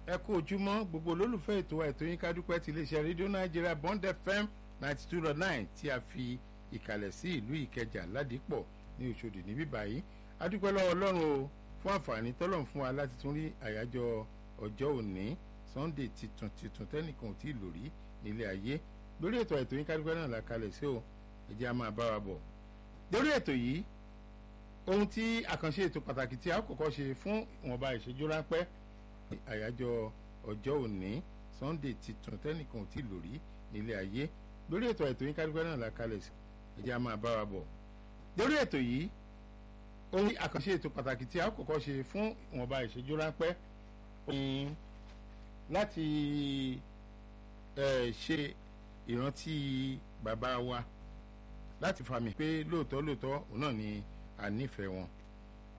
ẹ kú ojúmọ́ gbogbo olólùfẹ́ ètò ètò yín kádúpẹ́ ti iléeṣẹ́ rédíò nàìjíríà bond fm ninety two dot nine tí a fi ìkàlẹ̀ sí ìlú ìkẹjà ládìpọ̀ ní òṣòdì níbí báyìí adúpẹ́ lọ́wọ́ ọlọ́run o fún àǹfààní tọ́lọ̀ fún wa láti tún rí àyájọ́ ọjọ́ òní sunday titun titun tẹ́nìkan ò tí ì lò rí nílé ayé lórí ètò ètò yín kádúpẹ́ náà la kalẹ̀ sí o ẹ jẹ́ a máa bá wa bọ̀ lórí ètò yìí ohun tí àkànṣe ètò pàtàkì tí a kọ́kọ́ ṣe fún ìwọ̀nba ìṣẹ́jú ráńpẹ́ àyájọ́ ọjọ́ òní sunday titun tẹ́nìkan ò tí ì lò rí nílé ayé lórí ètò ètò yín kádúpẹ́ náà la kalẹ̀ sí ẹ jẹ́ a máa bá wa bọ̀ lórí ètò yìí ohun àkànṣe ètò pàtàkì tí a kọ́kọ́ ṣe fún ìwọ̀nba ìṣẹ́jú ráńpẹ́ ní láti ṣe ìrántí bàbá wa láti fàmì pé lóòótọ́ lóòótọ́ òun náà ni a nífẹ̀ẹ́ wọn